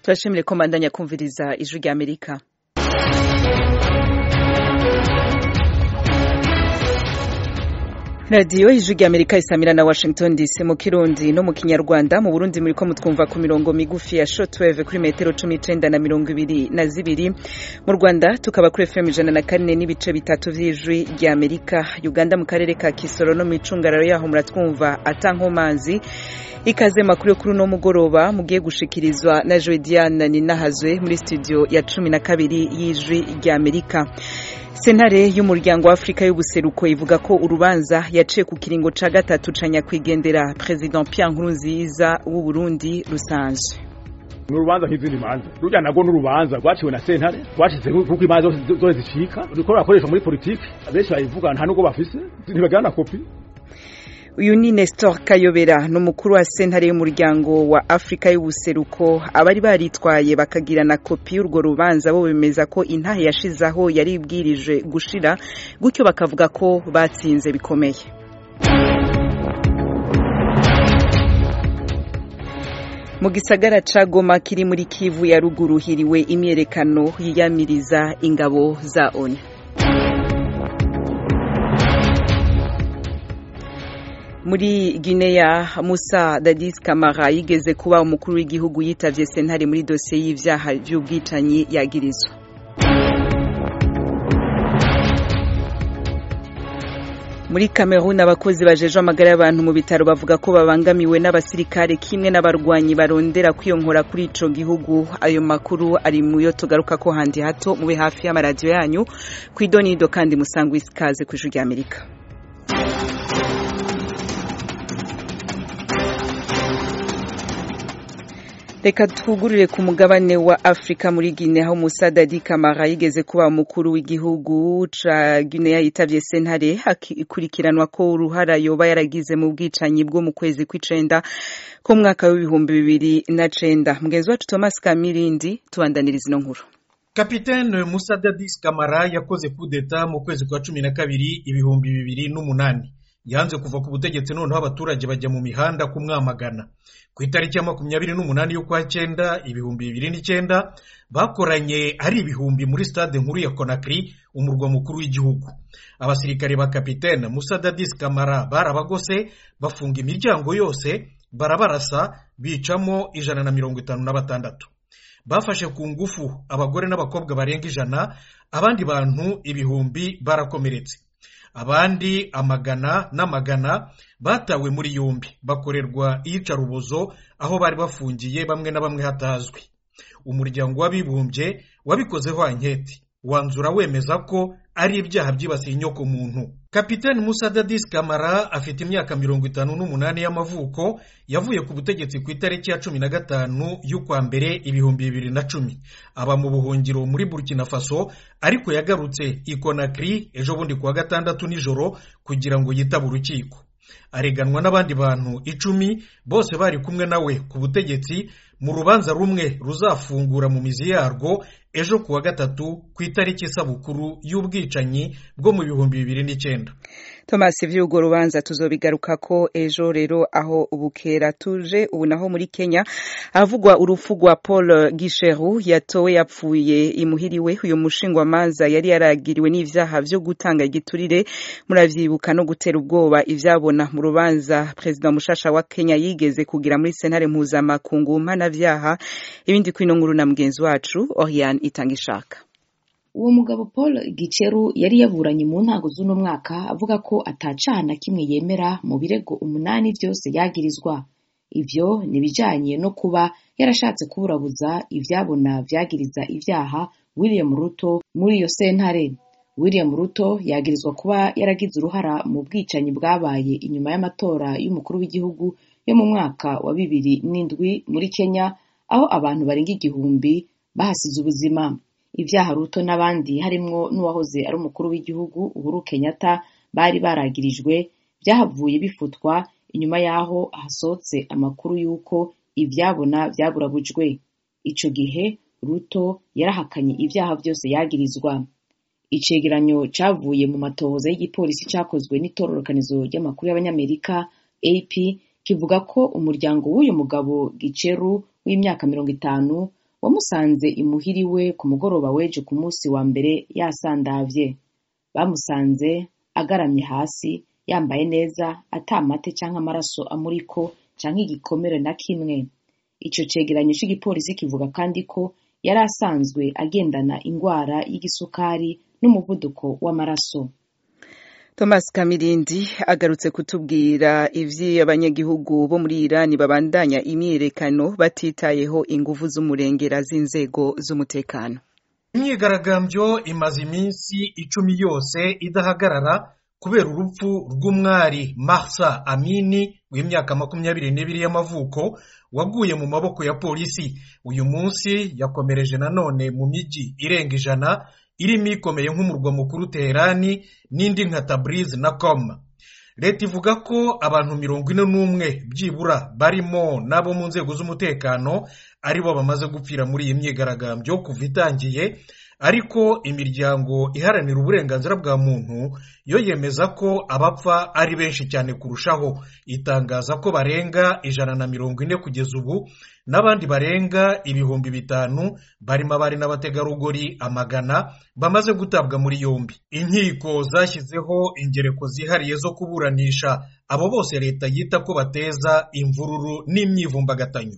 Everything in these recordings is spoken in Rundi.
turashimire ko mbandanya kumviriza ijwi rya amerika radiyo ijwi rya amerika isamira na washington dc mu kirundi no mu kinyarwanda mu burundi muri ko mutwumva ku mirongo migufi ya shortwave kuri metero cumi n'icenda na mirongo ibiri na zibiri mu rwanda tukaba kuri fm ijana na kane n'ibice bitatu vy'ijwi rya amerika uganda mu karere ka kisoro no mu icungararo yaho muratwumva atankomanzi ikaze makuru yo kuri uno mugoroba mugiye gushikirizwa na Joe Diane Ninahazwe muri studio ya cumi na kabiri y'ijwi rya Amerika sentare y'umuryango wa afurika y'ubuseruko ivuga ko urubanza yaciye ku kiringo ca gatatu ca nyakwigendera president Pierre Nkurunziza w'u Burundi rusanzwe n'urubanza nk'izindi manza rujya nago n'urubanza rwaciwe na sentare rwashize kuko imanza zose zicika ruriko rurakoreshwa muri politiki benshi bayivuga nta nubwo bafise ntibagana kopi uyu ni Nestor Kayobera ni umukuru wa sentare y'umuryango wa Afrika y'ubuseruko abari baritwaye bakagira na kopi y'urwo rubanza bo bemeza ko intahe yashizaho yari ibwirije gushira gutyo bakavuga ko batsinze bikomeye mu gisagara ca Goma kiri muri Kivu ya ruguru hiriwe imyerekano yiyamiriza ingabo za ONU muri Guinea Musa Dadis Kamara yigeze kuba umukuru w'igihugu yitavye sentare muri dosiye y'ivyaha vy'ubwicanyi yagirizwa muri Cameroon abakozi bajejwe amagara y'abantu mu bitaro bavuga ko babangamiwe n'abasirikare kimwe n'abarwanyi barondera kwiyonkora kuri ico gihugu ayo makuru ari mu yo tugaruka ko handi hato mube hafi y'amaradiyo yanyu kw'idonido kandi musangwa ikaze kw'ijuru rya Amerika reka twugurure ku mugabane wa afurika muri guinea aho musa dadi kamara yigeze kuba umukuru w'igihugu ca guinea yitavye sentare ikurikiranwa ko uruhara yoba yaragize mu bwicanyi bwo mu kwezi kw'icenda ko mwaka w'ibihumbi bibiri na cenda mugenzi wacu thomas kamirindi tubandaniriza ino nkuru kapitene musa dadis kamara yakoze kudeta mu kwezi kwa cumi na kabiri ibihumbi bibiri n'umunani yanze kuva ku butegetsi noneho abaturage bajya mu mihanda kumwamagana ku itariki ya makumyabiri n'umunani y'ukwa cyenda ibihumbi bibiri n'icyenda bakoranye ari ibihumbi muri stade nkuru ya konakiri umurwa mukuru w'igihugu abasirikare ba kapitene musa dadis kamara barabagose bafunga imiryango yose barabarasa bicamo ijana na mirongo itanu na batandatu bafashe ku ngufu abagore n'abakobwa barenga ijana abandi bantu ibihumbi barakomeretse abandi amagana n'amagana batawe muri yombi bakorerwa iyicarubozo aho bari bafungiye bamwe na bamwe hatazwi umuryango w'abibumbye wabikozeho anketi wanzura wemeza ko ari ibyaha byibasiye inyoko muntu kapitani musa dadis kamara afite imyaka mirongo itanu n'umunani y'amavuko yavuye ku butegetsi ku itariki ya cumi na gatanu y'ukwa mbere ibihumbi bibiri na cumi aba mu buhungiro muri burkina faso ariko yagarutse i konakiri ejo bundi kuwa gatandatu nijoro kugira ngo yitabe urukiko areganwa n'abandi bantu icumi bose bari kumwe nawe ku butegetsi mu rubanza rumwe ruzafungura mu mizi yarwo ejo kuwa gatatu ku itariki isabukuru y'ubwicanyi bwo mu bihumbi bibiri n'icyenda thomas vy'urwo rubanza tuzobigaruka ko ejo rero aho bukera tuje ubu naho muri kenya havugwa urupfu rwa paul gisheru yatowe yapfuye imuhiriwe uyu mushingwamanza yari yaragiriwe n'ivyaha vyo gutanga igiturire muravyibuka no gutera ubwoba ivyabona mu rubanza perezida mushasha wa kenya yigeze kugira muri sentare mpuzamakungu mpanavyaha ibindi kwino nkuru na mugenzi wacu oriane itanga ishaka uwo mugabo paul giceru yari yaburanye mu ntango z'uno mwaka avuga ko atacaha na kimwe yemera mu birego umunani byose yagirizwa ivyo ni ibijanye no kuba yarashatse kuburabuza ivyabona vyagiriza ivyaha william ruto muri iyo sentare william ruto yagirizwa kuba yaragize uruhara mu bwicanyi bwabaye inyuma y'amatora y'umukuru w'igihugu yo mu mwaka wa bibiri n'indwi muri kenya aho abantu barenga igihumbi bahasize ubuzima ibyaha ruto n'abandi harimwo n'uwahoze ari umukuru w'igihugu uhuru kenyatta bari baragirijwe byahavuye bifutwa inyuma y'aho hasohotse amakuru y'uko ibyabona byaburabujwe ico gihe ruto yarahakanye ibyaha byose yagirizwa icegeranyo cavuye mu matohoza y'igipolisi cakozwe n'itororokanizo ry'amakuru y'abanyamerika ap kivuga ko umuryango w'uyu mugabo giceru w'imyaka mirongo itanu wamusanze imuhiriwe ku mugoroba w'ejo ku munsi wa mbere yasandavye bamusanze agaramye hasi yambaye neza ata mate canke amaraso amuriko canke igikomere na kimwe ico cegeranyo c'igipolisi kivuga kandi ko yari asanzwe agendana ingwara y'igisukari n'umuvuduko w'amaraso Thomas Kamirindi agarutse kutubwira ivyo abanyagihugu bo muri Irani babandanya imyiyerekano batitayeho inguvu z'umurengera z'inzego z'umutekano. Imyigaragambyo imaze iminsi icumi yose idahagarara kubera urupfu rw'umwari Mahsa Amini w'imyaka makumyabiri n'ibiri y'amavuko waguye mu maboko ya polisi uyu munsi yakomereje nanone mu mijyi irenga ijana irimo ikomeye nk'umurwa mukuru Teherani n'indi nka Tabriz na Qom leta ivuga ko abantu mirongo ine n'umwe byibura barimo n'abo mu nzego z'umutekano aribo bamaze gupfira muri iyi myigaragambyo kuva itangiye ariko imiryango iharanira uburenganzira bwa muntu yo yemeza ko abapfa ari benshi cyane kurushaho itangaza ko barenga ijana na mirongo ine kugeza ubu n'abandi barenga ibihumbi bitanu barimo abari n'abategarugori amagana bamaze gutabwa muri yombi inkiko zashyizeho ingereko zihariye zo kuburanisha abo bose leta yita ko bateza imvururu n'imyivumbagatanyo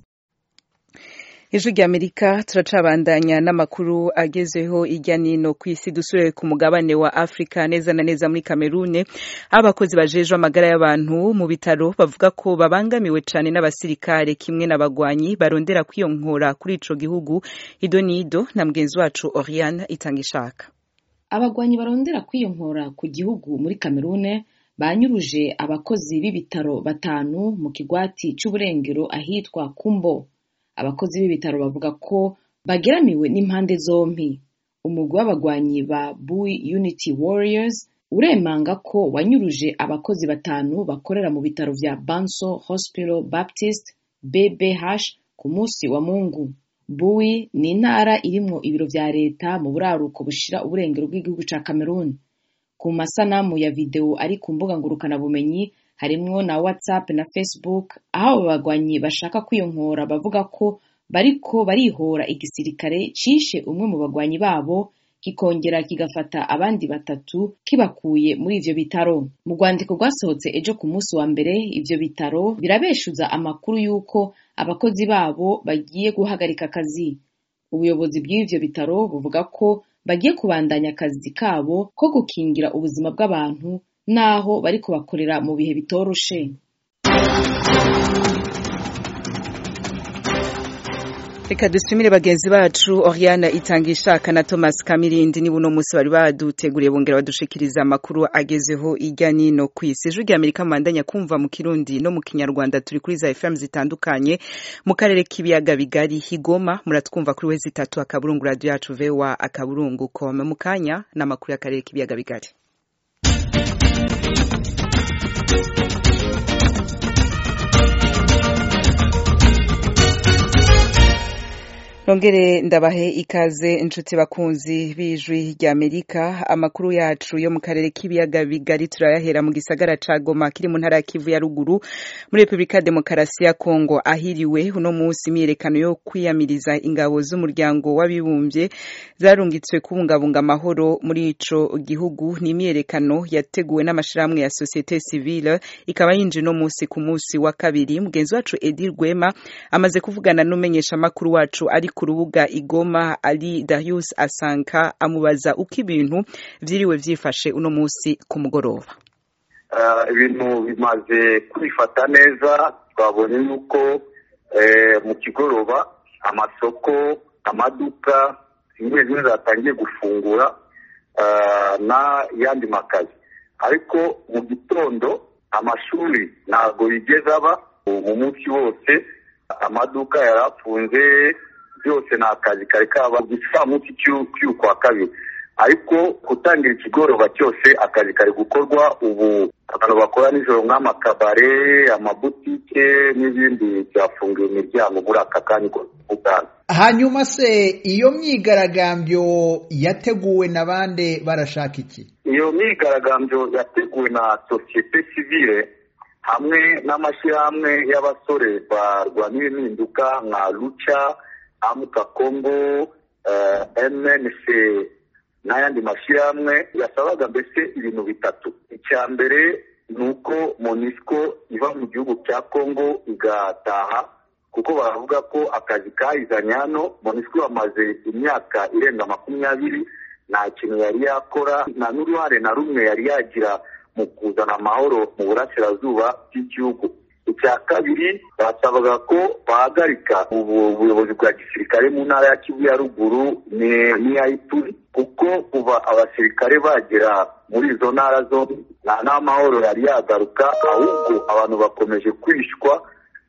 ijwi ry'amerika turacabandanya n'amakuru agezeho ijya nino ku isi dusubire ku mugabane wa afurika neza na neza muri kamerune aho abakozi bajejwe amagara y'abantu mu bitaro bavuga ko babangamiwe cyane n'abasirikare kimwe n'abagwanyi barondera kwiyonkora kuri ico gihugu ido nido na mugenzi wacu oriane itanga ishaka abagwanyi barondera kwiyonkora ku gihugu muri kamerune banyuruje abakozi b'ibitaro batanu mu kigwati c'uburengero ahitwa kumbo abakozi b'ibitaro bavuga ko bageramiwe n'impande zompi umugwi w'abagwanyi ba bui unity warriors uremanga ko wanyuruje abakozi batanu bakorera mu bitaro vya banso hospital baptist bbh ku munsi wa mungu bui ni intara irimwo ibiro vya leta mu buraruko bushira uburengero bw'igihugu ca cameroon ku masanamu ya videwo ari ku mbuga ngurukanabumenyi harimwo na whatsapp na facebook aho abo bagwanyi bashaka kwiyonkora bavuga ko bariko barihora igisirikare cishe umwe mu bagwanyi babo kikongera kigafata abandi batatu kibakuye muri ivyo bitaro mu rwandiko rwasohotse ejo ku munsi wa mbere ivyo bitaro birabeshuza amakuru y'uko abakozi babo bagiye guhagarika akazi ubuyobozi bw'ivyo bitaro buvuga ko bagiye kubandanya akazi kabo ko gukingira ubuzima bw'abantu naho bariko bakorera mu bihe bitoroshe reka dushimire bagenzi bacu oriana itanga ishaka na thomas kamirindi niba uno munsi bari baduteguriye bongera badushikiriza amakuru agezeho ijya nino ku isi ijwi ry'amerika mubandanya kumva mu kirundi no mu kinyarwanda turi kuri za fm zitandukanye mu karere k'ibiyaga bigari higoma muratwumva kuri wezi itatu akaburungu radiyo yacu vewa akaburungu kome mu kanya n'amakuru y'akarere k'ibiyaga bigari Nongere ndabahe ikaze inshuti bakunzi b'ijwi ry'Amerika amakuru yacu yo mu karere k'ibiyaga bigari turayahera mu gisagara ca Goma kiri mu ntara ya Kivu ya ruguru muri Republika Demokarasi ya Kongo ahiriwe uno munsi imyiyerekano yo kwiyamiriza ingabo z'umuryango w'abibumbye zarungitswe kubungabunga amahoro muri ico gihugu ni imyiyerekano yateguwe n'amashirahamwe ya societe civile ikaba yinje no munsi ku munsi wa kabiri mugenzi wacu Edir Rwema amaze kuvugana n'umenyesha makuru wacu ari ku rubuga igoma ari Darius Asanka amubaza uko ibintu vyiriwe vyifashe uno munsi ku mugoroba ibintu bimaze kwifata neza twabonye yuko mu kigoroba amasoko amaduka zimwe zimwe zatangiye gufungura n'ayandi makazi ariko mu gitondo amashuri ntabwo yigeze aba mu munsi wose amaduka yari afunze byose ni akazi kari kaba igicamunsi cy'ukwa kabiri ariko gutangira ikigoroba cyose akazi kari gukorwa ubu abantu bakora nijoro nk'amakabare amabutike n'ibindi byafungiwe imiryango muri aka kanya ugana hanyuma se iyo myigaragambyo yateguwe na bande barashaka iki iyo myigaragambyo yateguwe na sosiyete sivile hamwe n'amashyirahamwe y'abasore barwanya impinduka nka ruca amuka kongo mnc n'ayandi mashyirahamwe yasabaga mbese ibintu bitatu icya mbere ni uko monisco iva mu gihugu cya kongo igataha kuko baravuga ko akazi kayizanye hano monisco yamaze imyaka irenga makumyabiri nta kintu yari yakora nta n'uruhare na rumwe yari yagira mu kuzana amahoro mu burasirazuba bw'igihugu icya kabiri basabaga ko bahagarika ubuyobozi bwa gisirikare mu ntara ya kivu ya ruguru n'iya ituri kuko kuva abasirikare bagera muri izo ntara zombi nta n'amahoro yari yagaruka ahubwo abantu bakomeje kwishwa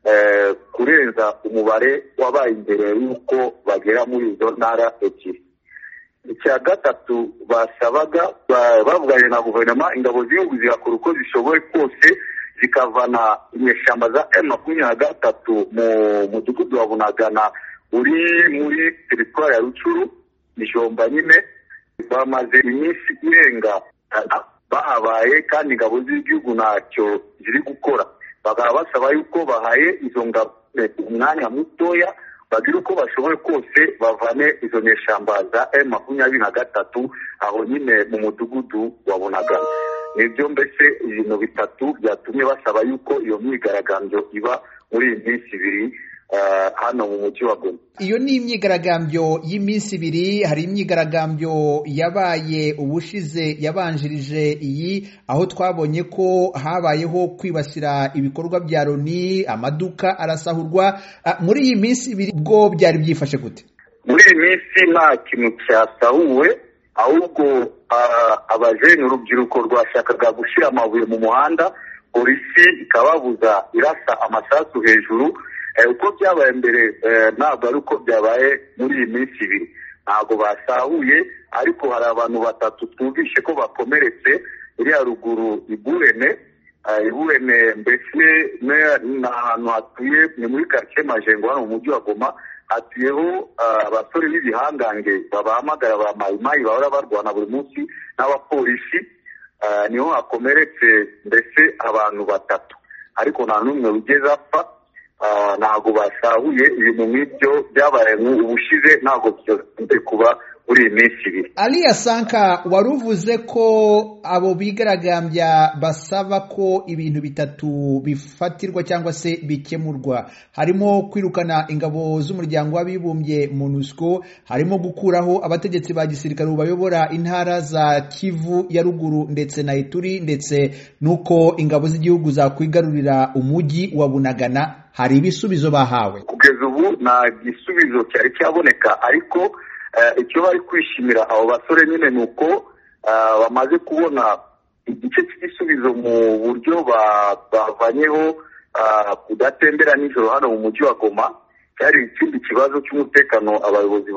kurenza umubare wabaye imbere y'uko bagera muri izo ntara ebyiri icya gatatu basabaga bavuganye na guverinoma ingabo z'igihugu zigakora uko zishoboye kose zikavana inyeshyamba za emu makumyabiri na gatatu mu mudugudu wa bunagana uri muri teritwari ya rucuru ijomba nyine bamaze iminsi irenga bahabaye kandi ingabo z'igihugu ntacyo ziri gukora bakaba basaba yuko bahaye izo ngabo umwanya mutoya bagira uko bashoboye kose bavane izo nyeshyamba za emu makumyabiri na gatatu aho nyine mu mudugudu wa bunagana nibyo mbese ibintu bitatu byatumye basaba yuko iyo myigaragambyo iba muri iyi minsi ibiri hano mu mujyi wa goma iyo ni imyigaragambyo y'iminsi ibiri hari imyigaragambyo yabaye ubushize yabanjirije iyi aho twabonye ko habayeho kwibasira ibikorwa bya loni amaduka arasahurwa muri iyi minsi ibiri bwo byari byifashe gute muri iyi minsi nta kintu cyasahuwe ahubwo abajene urubyiruko rwashakaga gushyira amabuye mu muhanda polisi ikababuza irasa amasasu hejuru uko byabaye mbere ntabwo ari uko byabaye muri iyi minsi ibiri ntabwo basahuye ariko hari abantu batatu twumvishe ko bakomeretse iriya ruguru iburene iburene mbese ni ahantu hatuye ni muri karitsiye majengo hano mu mujyi wa goma hatuyeho abasore b'ibihangange babahamagara ba mayimayi bahora barwana buri munsi n'abapolisi niho hakomeretse mbese abantu batatu ariko nta n'umwe wigeze apfa ntabwo basahuye ibintu nk'ibyo byabaye ubushize ntabwo byakunze kuba muri iyi minsi ibiri aliya sanka wari uvuze ko abo bigaragambya basaba ko ibintu bitatu bifatirwa cyangwa se bikemurwa harimo kwirukana ingabo z'umuryango w'abibumbye monusco harimo gukuraho abategetsi ba gisirikare bayobora intara za kivu ya ruguru ndetse na ituri ndetse n'uko ingabo z'igihugu zakwigarurira umujyi wa bunagana hari ibisubizo bahawe kugeza ubu nta gisubizo cyari cyaboneka ariko icyo bari kwishimira abo basore nyine ni uko bamaze kubona igice cy'igisubizo mu buryo bavanyeho kudatembera nijoro hano mu mujyi wa goma cyari ikindi kibazo cy'umutekano abayobozi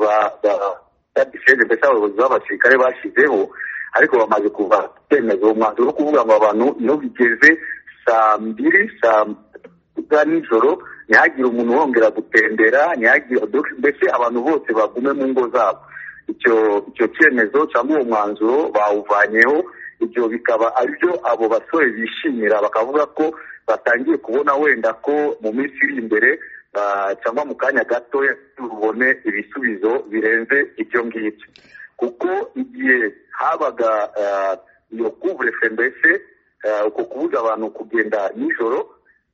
ba gisenge mbese abayobozi b'abasirikare bashyizeho ariko bamaze kuva kwemeza uwo mwanzuro wo kuvuga ngo abantu iyo bigeze saa mbiri saa za nijoro ntihagire umuntu wongera gutembera ntihagire mbese abantu bose bagume mu ngo zabo icyo icyo cyemezo cyangwa uwo mwanzuro bawuvanyeho ibyo bikaba aribyo abo basore bishimira bakavuga ko batangiye kubona wenda ko mu minsi iri imbere cyangwa mu kanya gatoya tubone ibisubizo birenze ibyo ngibyo kuko igihe habaga iyo kuvurefe mbese uko kubuza abantu kugenda nijoro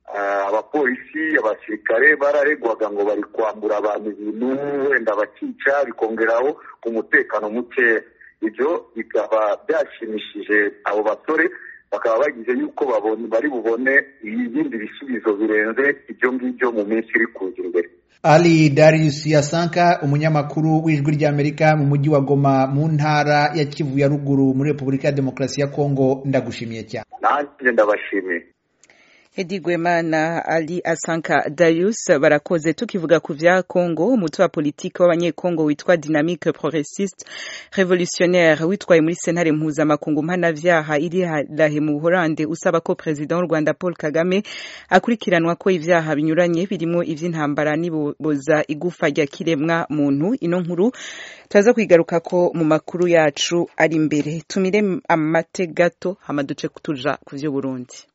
abapolisi abasirikare bararegwaga ngo bari kwambura abantu ibintu wenda bakica bikongeraho umutekano mukeya ibyo bikaba byashimishije abo basore bakaba bagize yuko bari bubone ibindi bisubizo birenze ibyo ngibyo mu minsi iri kuza imbere ali darius yasanka umunyamakuru w'ijwi ry'amerika mu mujyi wa goma mu ntara ya kivu ya ruguru muri repubulika ya demokarasi ya kongo ndagushimiye cyane nanjye ndabashimiye Hedi Gwema na Ali Asanka Darius barakoze tukivuga ku vya Congo umutwe wa politiki w'abanyekongo witwa Dynamique Progressiste Revolutionnaire witwaye muri sentare mpuzamakungu mpanavyaha iri harahe mu Buholande usaba ko President w'u Rwanda Paul Kagame akurikiranwa ko ivyaha binyuranye birimo ivy'intambara niboza igufa rya kiremwa muntu ino nkuru turaza kwigaruka ko mu makuru yacu ari imbere tumire amate gato hama duce tuja ku vy'u Burundi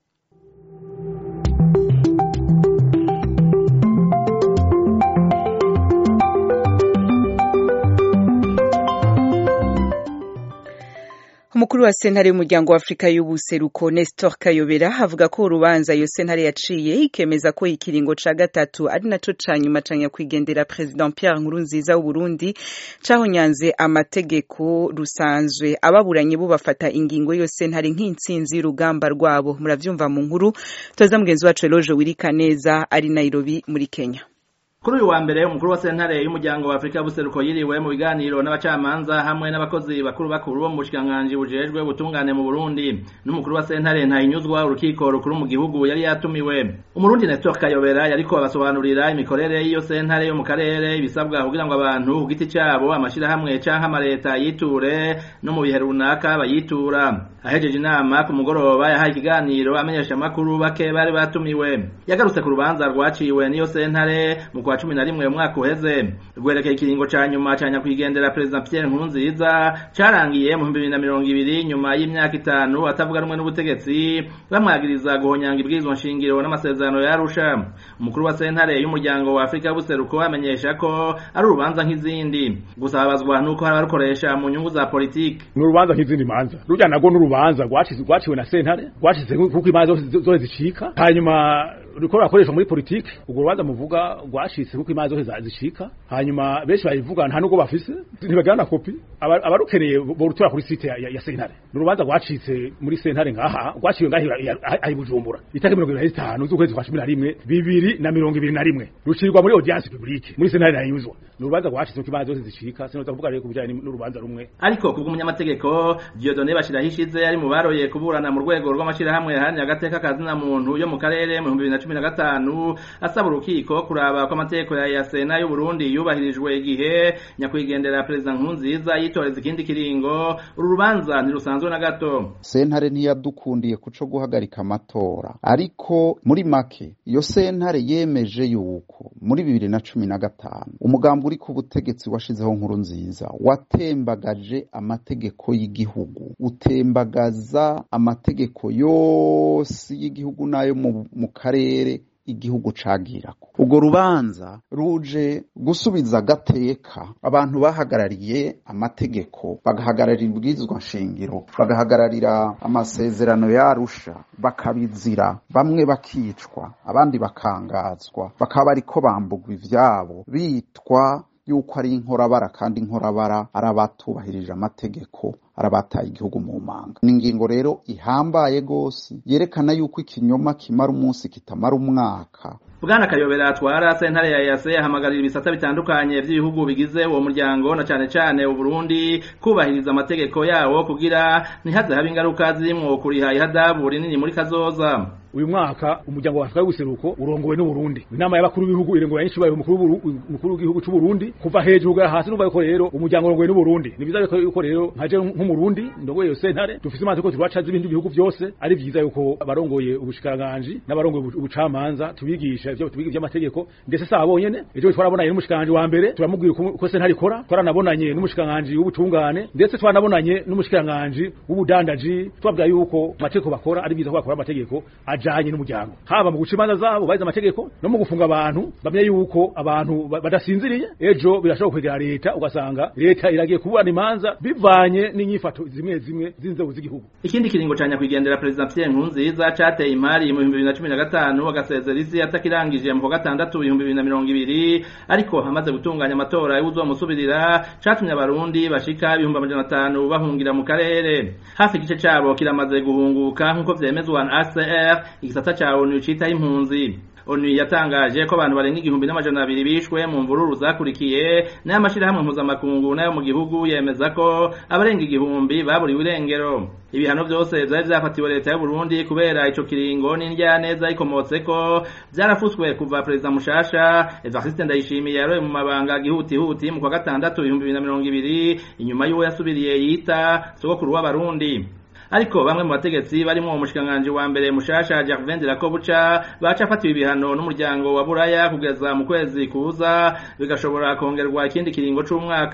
umukuru wa sentare y'umuryango wa afurika y'ubuseruko nestor kayobera avuga ko urubanza iyo sentare yaciye ikemeza ko ikiringo ca gatatu ari naco ca nyuma ca nyakwigendera president pierre nkurunziza w'uburundi cahonyanze amategeko rusanzwe ababuranyi bo bafata ingingo y'iyo sentare nk'intsinzi y'urugamba rwabo muravyumva mu nkuru toza mugenzi wacu eloge wirika neza ari nairobi muri kenya kuri uyu wa mbere umukuru wa sentare y'umuryango wa afurika y'ubuseruko yiriwe mu biganiro n'abacamanza hamwe n'abakozi bakuru bakuru bo mu bushikiranganji bujejwe ubutungane mu burundi n'umukuru wa sentare ntahinyuzwa urukiko rukuru mu gihugu yari yatumiwe umurundi nestor kayobera yariko abasobanurira imikorere y'iyo sentare yo mu karere ibisabwa kugira ngo abantu ku giti cyabo amashirahamwe canke amaleta yiture no mu bihe runaka bayitura ahejeje inama ku mugoroba yahaye ikiganiro amenyesha amakuru bake bari batumiwe yagarutse ku rubanza rwaciwe n'iyo sentare mu kwa cumi na rimwe umwaka uheze rwerekeye ikiringo ca nyuma ca nyakwigendera perezida pierre nkurunziza carangiye mu bibiri na mirongo ibiri nyuma y'imyaka itanu atavuga rumwe n'ubutegetsi bamwagiriza guhonyanga ibwirizwa nshingiro n'amasezerano ya arusha umukuru wa sentare y'umuryango wa afurika y'ubuseruko amenyesha ko ari urubanza nk'izindi gusa babazwa n'uko hari abarukoresha mu nyungu za politiki ni urubanza nk'izindi manza rujya nago n'urubanza rwaciwe na sentare rwacize kuko imanza zose zicika hanyuma ruriko rurakoreshwa muri politiki urwo rubanza muvuga rwashitse kuko imanza zose zicika hanyuma benshi bayivuga nta nubwo bafise ntibagira na kopi abarukeneye borutura kuri site ya, ya sentare ni urubanza rwacitse muri sentare ngaha rwaciwe ngaha ahi bujumbura itariki mirongo ibiri na zitanu z'ukwezi kwa cumi na rimwe bibiri na mirongo ibiri na rimwe rucirwa muri audience publique muri sentare nayuzwa ni urubanza rwacitse kuko imanza zose zicika sinoza kuvuga rero ku bijanye n'urubanza rumwe ariko kubwo umunyamategeko Dieudonné Bashiraho ishize ari mu baroye kuburana mu rwego rw'amashirahamwe yaharanira agateka kazina muntu yo mu karere mu bihumbi bibiri na cumi na gatanu asaba urukiko kuraba ko amategeko ya yasena y'u Burundi yubahirijwe igihe nyakwigendera perezida Nkurunziza yitoreza ikindi kiringo uru rubanza ntirusanzwe na gato sentare ntiyadukundiye kuco guhagarika amatora ariko muri make iyo sentare yemeje yuko muri bibiri na cumi na gatanu umugambi uri ku butegetsi washizeho nkuru nziza watembagaje amategeko y'igihugu utembagaza amategeko yose y'igihugu n'ayo mu karere igihugu cagirako urwo rubanza ruje gusubiza agateka abantu bahagarariye amategeko bagahagararira ibwirizwa nshingiro bagahagararira amasezerano yarusha bakabizira bamwe bakicwa abandi bakangazwa bakaba bariko bambugwa ivyabo bitwa yuko ari inkorabara kandi inkorabara ari abatubahirije amategeko arabataye igihugu mu manga ni ingingo rero ihambaye gose yerekana yuko ikinyoma kimara umunsi kitamara umwaka bwana kayobera atwara sentare ya yase ahamagarira ibisata bitandukanye by'ibihugu bigize uwo muryango na cane cane uburundi kubahiriza amategeko yawo kugira ntihaze habe ingaruka zirimwo kuriha ihadabu rinini muri kazoza uyu mwaka umuryango wa Afrika y'ubuseruko urongowe n'Uburundi inama y'abakuru b'ibihugu irengo yanyinshi bayo umukuru umukuru w'igihugu cy'u Burundi kuva hejuru ga hasi numva yuko rero umuryango urongowe n'Uburundi ni biza yuko rero nkaje nk'umurundi ndogoye yo sentare dufise amazi ko twaca z'ibindi bihugu byose ari vyiza yuko abarongoye ubushikiranganje n'abarongoye ubucamanza tubigisha ivyo tubiga ivy'amategeko ndetse sa bonyene ejo twarabonanye n'umushikiranganje wa mbere turamubwira uko sentare ikora twaranabonanye n'umushikiranganje w'ubutungane ndetse twaranabonanye n'umushikiranganje w'ubudandaji twabwira yuko amategeko bakora ari vyiza ko bakora amategeko ajanye n'umuryango haba mu guca imanza zabo bahize amategeko no mu gufunga abantu bamenye yuko abantu badasinziriye ejo birashobora kwegera leta ugasanga leta iragiye kuburana imanza bivanye n'inyifato zimwe zimwe z'inzego z'igihugu ikindi kiringo ca nyakwigendera perezida Pierre Nkurunziza cateye imari mu 2015 agasezera isi atakirangije mu gatandatu 2020 ariko hamaze gutunganya amatora y'uzomusubirira catumye abarundi bashika ibihumbi amajana atanu bahungira mu karere hafi igice cabo kiramaze guhunguka nk'uko vyemezwa na ACR igisata ca ONU citaho impunzi onu yatangaje ko abantu barenga igihumbi n'amajana abiri bishwe mu mvururu zakurikiye n'aya mashirahamwe mpuzamakungu n'ayo mu gihugu yemeza ko abarenga igihumbi baburiwe irengero ibihano vyose vyari vyafatiwe leta y'u Burundi kubera ico kiringo n'indyaneza ikomotse ko vyarafuswe kuva perezida mushasha Evariste Ndayishimiye yaroye mu mabanga gihutihuti mu kwa gatandatu ibihumbi bibiri na mirongo ibiri inyuma y'uwo yasubiriye yita sogokuru w'abarundi ariko bamwe mu bategetsi barimo umushikiranganji wa mbere mushasha Gervin de la Kobucha bacafatiwe ibihano n'umuryango wa Buraya kugeza mu kwezi kuza bigashobora kongerwa ikindi kiringo c'umwaka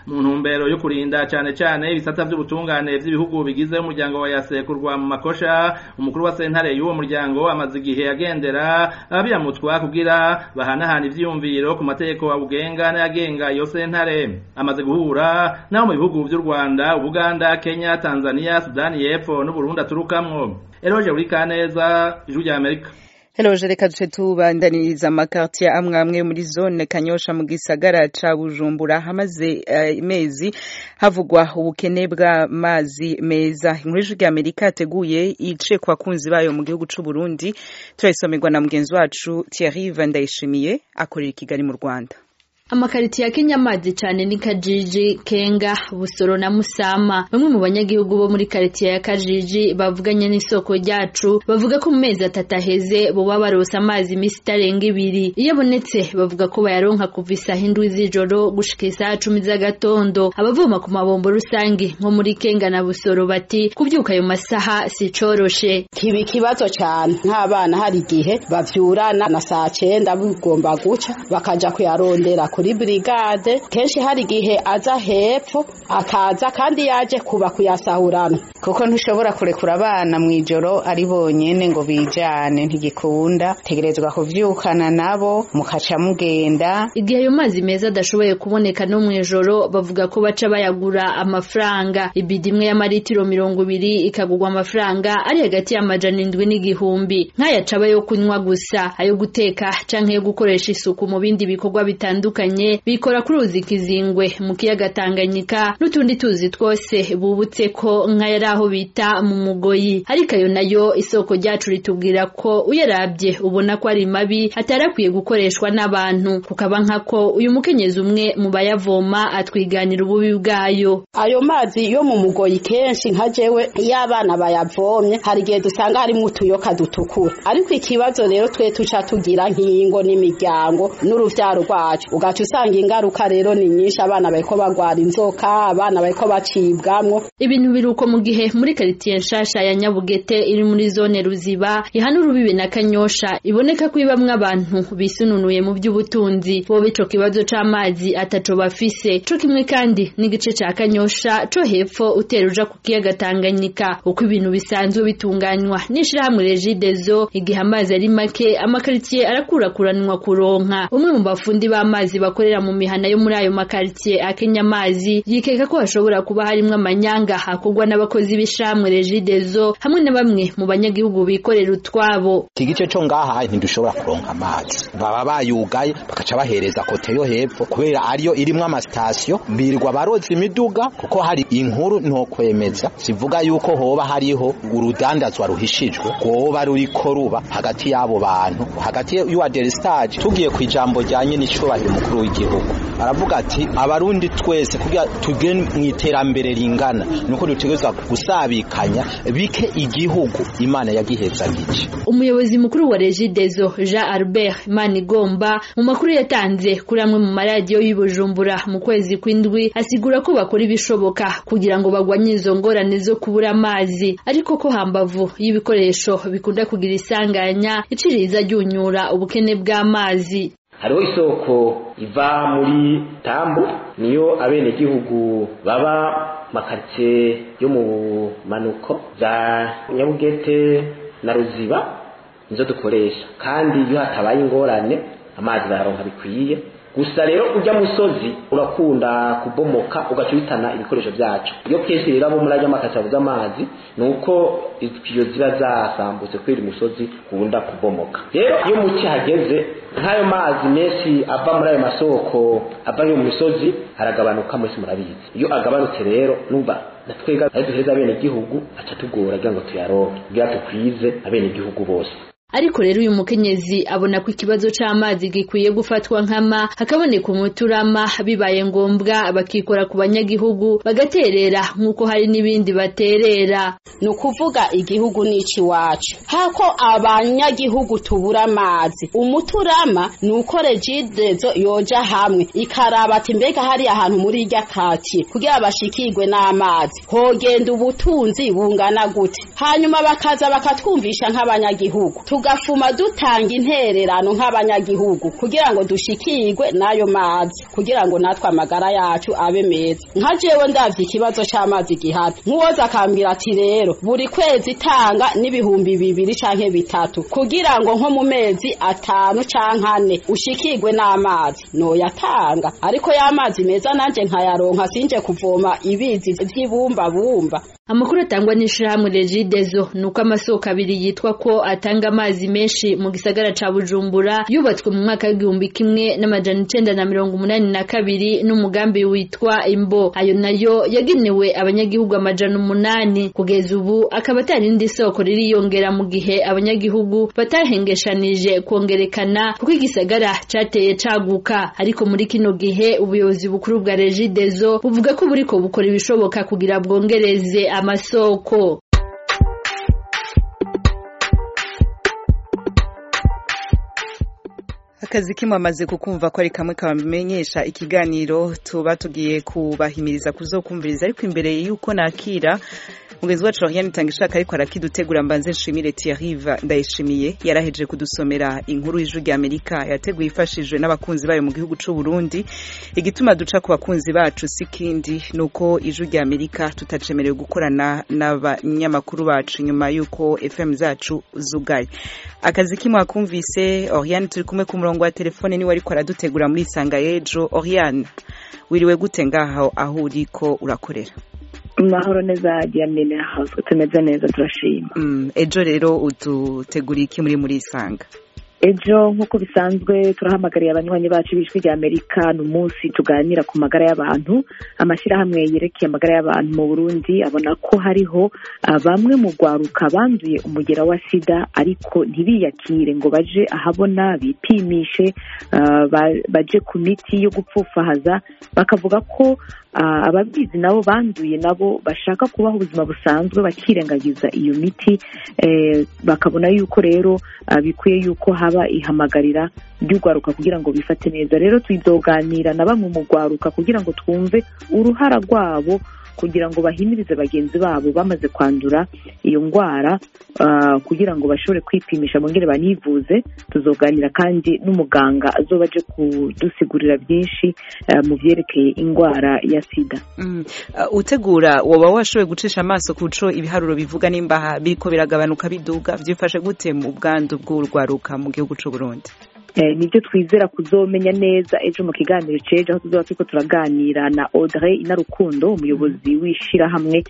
mu ntumbero yo kurinda cane cane ibisata vy'ubutungane vy'ibihugu bigize umuryango wa yasekurwa mu makosha umukuru wa sentare y'uwo muryango amaze igihe agendera abiramutwa kugira bahanahana ivyiyumviro ku mategeko awugenga n'ayagenga iyo sentare amaze guhura n'abo mu bihugu vy'u Rwanda Uganda Kenya Tanzania Sudani y'Epfo n'Uburundi aturukamwo Eroje uri kaneza ijwi rya Amerika Hello reka duce tubandaniriza amakartier amwe amwe muri zone Kanyosha mu gisagara ca Bujumbura hamaze imezi uh, havugwa ubukene bw'amazi meza inkuru y'ijwi rya Amerika yateguye ice ku bakunzi bayo mu gihugu c'u Burundi turayisomerwa na mugenzi wacu Thierry Vandayishimiye akorera i Kigali mu Rwanda amakariti ya Kenya amazi cyane ni Kajiji Kenga Busoro na Musama bamwe mu banyagihugu bo muri karitiye ya Kajiji bavuganye n'isoko ryacu bavuga ko mu mezi atatu aheze boba barosa amazi imisi itarenga ibiri iyo abonetse bavuga ko bayaronka kuva isaha indwi z'ijoro gushika isaha cumi z'agatondo abavoma ku mabombo rusange nko muri Kenga na Busoro bati kubyuka ayo masaha si coroshe kiba ikibazo cyane nk'abana hari igihe bavyurana na saa cenda bigomba guca bakaja kuyarondera kuri brigade kenshi hari igihe aza hepfo akaza kandi yaje kuba kuyasahurana kuko ntushobora kurekura abana mu ijoro ari bonyene ngo bijane ntigikunda tegerezwa kuvyukana nabo mukaca mugenda igihe ayo mazi meza adashoboye kuboneka no mu ijoro bavuga ko baca bayagura amafaranga ibidi imwe y'amaritiro mirongo ibiri ikagurwa amafaranga ari hagati y'amajana indwi n'igihumbi nk'ayacaba yo kunywa gusa ayo guteka canke yo gukoresha isuku mu bindi bikorwa bitandukanye bikora kuri uzi kizingwe mu kiyaga Tanganyika n'utundi tuzi twose bubutse ko nk'ayari aho bita mu mugoyi ariko ayo nayo isoko ryacu ritubwira ko uyarabye ubona ko ari mabi atarakwiye gukoreshwa n'abantu kukaba nkako uyu mukenyezi umwe mu bayavoma atwiganira ububi bwayo ayo mazi yo mu mugoyi kenshi nka jewe iyo abana bayavomye hari igihe dusanga harimo utuyoka dutukura ariko ikibazo rero twe tuca tugira nk'ingo n'imiryango n'uruvyaro rwacu ugaca usanga ingaruka rero ni nyinshi abana bariko bagwara inzoka abana bariko bacibwamwo ibintu biruko mu gihe muri karitiye nshasha ya Nyabugete iri muri zone Ruziba ihana urubibe na Kanyosha iboneka ko ibamwe abantu bisununuye mu by'ubutunzi bo bico kibazo c'amazi ataco bafise co kimwe kandi n'igice ca Kanyosha co hepfo utera uja ku kiyaga Tanganyika uko ibintu bisanzwe bitunganywa n'ishirahamwe Regideso igihe amazi ari make amakaritiye arakurakuranwa kuronka umwe mu bafundi b'amazi bakorera mu mihana yo muri ayo makaritiye akenya amazi yikeka ko hashobora kuba harimwo amanyanga hakorwa n'abakozi b'ishamwe Regideso hamwe na bamwe mu banyagihugu bikorera utwabo iki gice co ngaha ntidushobora kuronka amazi baba bayugaye bakaca bahereza kote yo hepfo kubera ariyo irimwo amasitasiyo birirwa baroza imiduga kuko hari inkuru ntokwemeza zivuga yuko hoba hariho urudandazwa ruhishijwe rwoba ruriko ruba hagati y'abo bantu hagati y'uwa deristage tugiye ku ijambo ryanye n'icubahiro umukuru w'igihugu aravuga ati abarundi twese kugira tugere mu iterambere ringana nuko dutegerezwa gusabikanya bike igihugu imana yagihezagije umuyobozi mukuru wa Regideso Jean Albert Manigomba mu makuru yatanze kuri amwe mu maradiyo y'Ibujumbura mu kwezi kw'indwi asigura ko bakora ibishoboka kugira ngo bagwanye izo ngorane zo kubura amazi ariko ko hambavu y'ibikoresho bikunda kugira isanganya iciriza ryunyura ubukene bw'amazi hariho isoko iva muri tambo niyo abenegihugu baba makaritsiye yo mu manuko za nyabugete na ruziba nizo dukoresha kandi iyo hatabaye ingorane amazi bayaronka bikwiye gusa rero ujya musozi urakunda kubomoka ugaca uhitana ibikoresho byacu iyo kenshi rero abo muri ajya makasi abuze amazi ni uko iyo ziba zasambutse kubera umusozi ukunda kubomoka rero iyo muke hageze nk'ayo mazi menshi ava muri ayo masoko ava mu misozi aragabanuka mwese murabizi iyo agabanutse rero numva natwega ayo duhereza abenegihugu aca tugora kugira ngo tuyaronke kugira dukwize abenegihugu bose ariko rero uyu mukenyezi abona ko ikibazo c'amazi gikwiye gufatwa nkama hakaboneka umuturama bibaye ngombwa bakikora ku banyagihugu bagaterera nk'uko hari n'ibindi baterera ni ukuvuga igihugu n'ici iwacu hako abanyagihugu tubura amazi umuturama ni uko regidezo yoja hamwe ikaraba ati mbega hari ahantu muri irya kati kugira bashikirwe n'amazi hogenda ubutunzi bungana gute hanyuma bakaza bakatwumvisha nk'abanyagihugu tugafuma dutanga intererano nk'abanyagihugu kugira ngo dushikirwe n'ayo mazi kugira ngo natwe amagara yacu abe meza nka jewe ndavye ikibazo c'amazi gihari nk'uwoza akambwira ati rero buri kwezi itanga n'ibihumbi bibiri canke bitatu kugira ngo nko mu mezi atanu canke ane ushikirwe n'amazi noyatanga ariko y'amazi meza nanje nkayaronka sinje kuvoma ibizi vy'ibumbabumba amakuru atangwa n'ishirahamwe regidezo ni uko amasoko abiri yitwa ko atanga amazi menshi mu gisagara ca bujumbura yubatswe mu mwaka w'igihumbi kimwe n'amajana icenda na mirongo umunani na kabiri n'umugambi witwa imbo ayo nayo yagenewe abanyagihugu amajana umunani kugeza ubu akaba atari indi soko ririyongera mu gihe abanyagihugu batahengeshanije kongerekana kuko igisagara cateye caguka ariko muri kino gihe ubuyobozi bukuru bwa regidezo buvuga ko buriko bukora ibishoboka kugira bwongereze amasoko akazi kimwe amaze kukumva ko ari kamwe kabamenyesha ikiganiro tuba tugiye kubahimiriza kuzokumviriza ariko imbere y'uko nakira mugenzi wacu Oriane Tangishaka ariko arakidutegura mbanze nshimire Thierry ndayishimiye yaraheje kudusomera inkuru y'ijwi rya Amerika yateguye ifashijwe n'abakunzi bayo mu gihugu c'u Burundi igituma duca ku bakunzi bacu sikindi nuko ijwi rya Amerika tutacemerewe gukorana n'abanyamakuru bacu nyuma y'uko FM zacu zugaye akazi kimwe akumvise Oriane turi kumwe ku murongo wa telefone niwe ariko aradutegura muri Sanga y'ejo Oriane wiriwe gute ngaho aho uriko urakorera mahoro neza diane house tumeze neza turashima ejo rero uduteguriye iki muri muri isanga ejo nk'uko bisanzwe turahamagariye abanywanyi bacu b'ijwi rya amerika ni umunsi tuganira ku magara y'abantu amashyirahamwe yerekeye amagara y'abantu mu burundi abona ko hariho bamwe mu rwaruka banduye umugera wa sida ariko ntibiyakire ngo baje ahabona bipimishe baje ku miti yo gupfufahaza bakavuga ko ababizi nabo banduye nabo bashaka kubaho ubuzima busanzwe bakirengagiza iyo miti bakabona yuko rero bikwiye yuko haba ihamagarira ry'urwaruka kugira ngo bifate neza rero tuzoganira na bamwe mu rwaruka kugira ngo twumve uruhara rwabo kugira ngo bahimirize bagenzi babo bamaze kwandura iyo ndwara kugira ngo bashobore kwipimisha bongere banivuze tuzoganira kandi n'umuganga azoba aje kudusigurira byinshi mu byerekeye indwara ya sida utegura waba washoboye gucisha amaso ku co ibiharuro bivuga nimba biriko biragabanuka biduga byifashe gute mu bwandu bw'urwaruka mu gihugu c'u Burundi nibyo twizera kuzomenya neza ejo mu kiganiro cejo aho tuzaba turiko turaganira na Audrey Inarukundo umuyobozi w'ishirahamwe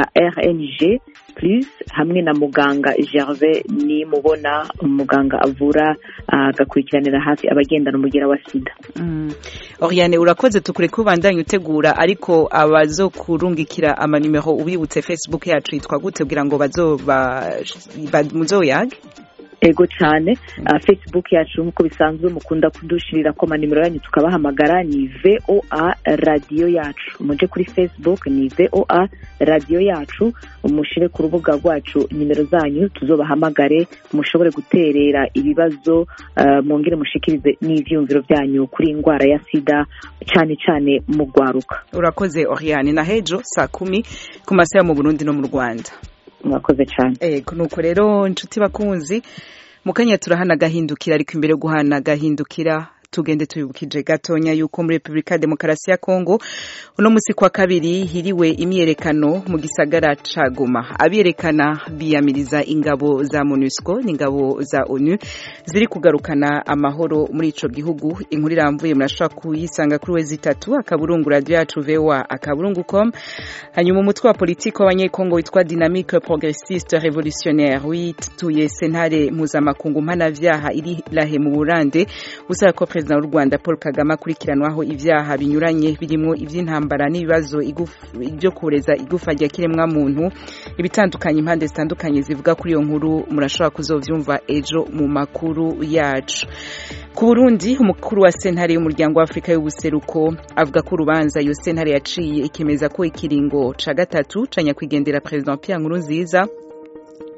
RNG plus hamwe na muganga Gervais ni mubona umuganga avura agakurikiranira hafi abagendana umugera wa sida Oriane urakoze tukure kubandanya utegura ariko abazokurungikira amanimero ubibutse Facebook yacu yitwa gute kugira ngo bazoba muzoyage ego cyane facebook yacu nk'uko bisanzwe mukunda kudushirira ko amanimero yanyu tukabahamagara ni voa radiyo yacu muje kuri facebook ni voa radiyo yacu mushire ku rubuga rwacu nimero zanyu tuzobahamagare mushobore guterera ibibazo mwongere mushikirize n'ivyumviro byanyu kuri indwara ya sida cyane cyane mu rwaruka urakoze oriane na hejo saa kumi ku masaha mu burundi no mu rwanda mwakoze cyane ego nuko rero inshuti bakunzi mu kanya turahana agahindukira ariko imbere yo guhana agahindukira tugende tubibukije gatonya yuko muri Republika ya Demokarasi ya Kongo uno musi kwa kabiri hiriwe imyerekano mu gisagara ca Goma abiyerekana biyamiriza ingabo za MONUSCO n'ingabo za ONU ziri kugarukana amahoro muri ico gihugu inkuru iramvuye murashobora kuyisanga kuri wezi itatu akaburungu radio yacu VOA akaburungu.com hanyuma umutwe wa politiki w'abanyekongo witwa Dynamique Progressiste Révolutionnaire wituye sentare mpuzamakungu mpanavyaha iri lahe mu Burande usaba ko perezida w'u Rwanda Paul Kagame akurikiranwaho ivyaha binyuranye birimo ivy'intambara n'ibibazo byo kureza igufa rya kiremwa muntu ibitandukanye impande zitandukanye zivuga kuri iyo nkuru murashobora kuzovyumva ejo mu makuru yacu ku Burundi umukuru wa sentare y'umuryango wa Afrika y'ubuseruko avuga ko urubanza iyo sentare yaciye ikemeza ko ikiringo ca gatatu ca nyakwigendera perezida Pierre Nkurunziza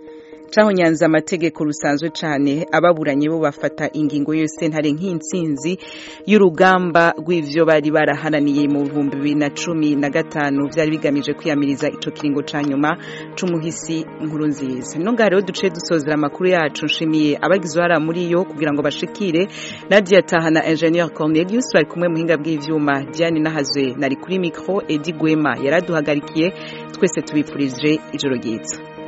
cahonyanze amategeko rusanzwe cane ababuranye bo bafata ingingo yose ntare nk'intsinzi y'urugamba rw'ivyo bari barahananiye mu bihumbi bibiri na cumi na gatanu vyari bigamije kwiyamiriza ico kiringo ca nyuma c'umuhisi nkuru nziza no ngaha rero duciye dusozera amakuru yacu nshimiye abagize uruhara muri yo kugira ngo bashikire nadia taha na ingenieur cornelius bari kumwe muhinga bw'ivyuma diane nahazwe nari kuri micro edi gwema yaraduhagarikiye twese tubipfurije ijoro ryiza